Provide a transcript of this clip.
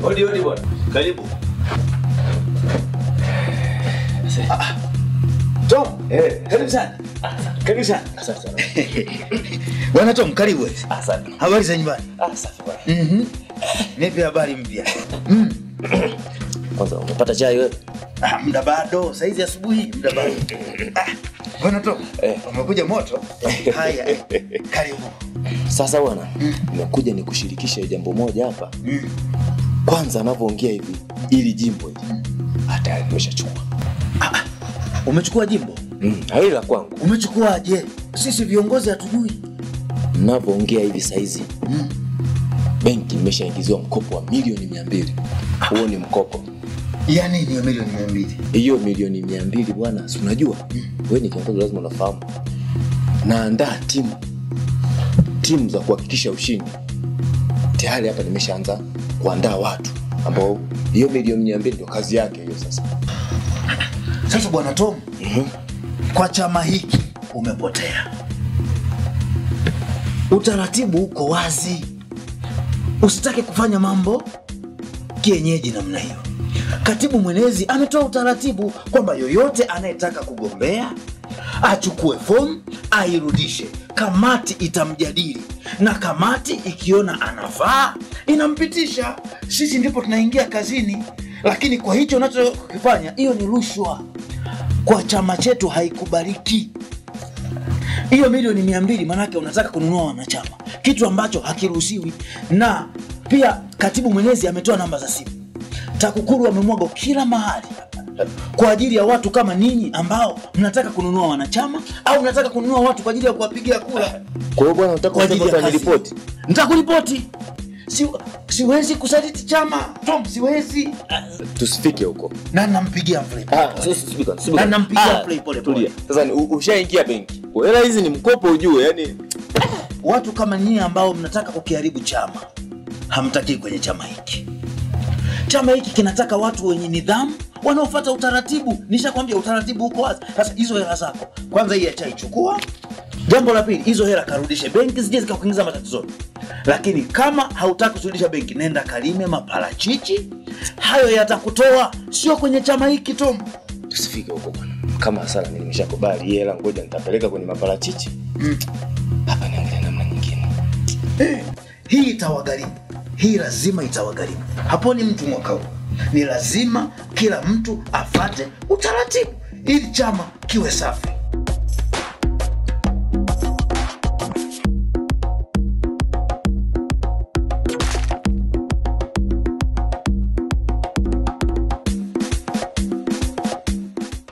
Odi odi bwana. Karibu. Tom, Eh, karibu sana. Karibu sana. asante sana. Bwana Tom, karibu. Asante. Habari za nyumbani? Ah, safi bwana. Mhm. Nipe habari mpya. Kwanza umepata chai wewe? Ah, muda bado, saizi asubuhi, muda bado. Ah, Bwana Tom, Eh. umekuja moto? Haya, eh, karibu. Sasa bwana, nimekuja nikushirikishe jambo moja hapa. Mm. Kwanza anavyoongea hivi, ili jimbo hili hata nimeshachukua. Umechukua jimbo? Mm, hili la kwangu. Umechukuaje? Sisi viongozi hatujui. Mnavyoongea hivi saizi, Mm. benki imeshaingiziwa mkopo wa milioni mia mbili. Huo ni mkopo. Ya nini hiyo milioni mia mbili? hiyo milioni mia mbili bwana, si unajua wewe ni kiongozi, lazima unafahamu. Naandaa timu timu za kuhakikisha ushindi. Tayari hapa nimeshaanza kuandaa watu ambao hiyo milioni mia mbili ndio kazi yake hiyo. Sasa Sasa bwana Tom, kwa chama hiki umepotea. Utaratibu uko wazi, usitake kufanya mambo kienyeji namna hiyo. Katibu mwenezi ametoa utaratibu kwamba yoyote anayetaka kugombea achukue fomu airudishe, kamati itamjadili na kamati ikiona anafaa inampitisha. Sisi ndipo tunaingia kazini, lakini kwa hicho unachokifanya, hiyo ni rushwa kwa chama chetu haikubaliki. Hiyo milioni mia mbili maanake unataka kununua wanachama, kitu ambacho hakiruhusiwi. Na pia katibu mwenezi ametoa namba za simu, TAKUKURU wamemwaga kila mahali kwa ajili ya watu kama ninyi ambao mnataka kununua wanachama au mnataka kununua watu kwa ajili ya kuwapigia kura kwa hiyo bwana, unataka kwa ajili ya kusema kazi. ripoti Nitakuripoti. Si, siwezi kusaliti chama Tom, siwezi. tusifike huko. Na nampigia mflipa. Ah, sasa subiri kwanza, subiri Na kwanza. nampigia Ah, play pole pole. tulia. Sasa ni- u- ushaingia benki, Kwa hela hizi ni mkopo, ujue yani watu kama nyie ambao mnataka kukiharibu chama hamtakii kwenye chama hiki. Chama hiki kinataka watu wenye nidhamu wanaofuata utaratibu. Nishakwambia utaratibu uko wazi. Sasa hizo hela zako kwanza, hii ya chai chukua. Jambo la pili, hizo hela karudishe benki, zije zikakuingiza matatizoni. Lakini kama hautaki kurudisha benki, nenda kalime maparachichi, hayo yatakutoa, sio kwenye chama hiki Tom. tusifike huko bwana. Kama hasara mimi nimeshakubali hii hela, ngoja nitapeleka kwenye maparachichi Mm. hapa, niangalia namna nyingine. hii itawagharimu, hii lazima itawagharimu. Haponi mtu mwaka huu, ni lazima kila mtu afate utaratibu ili chama kiwe safi.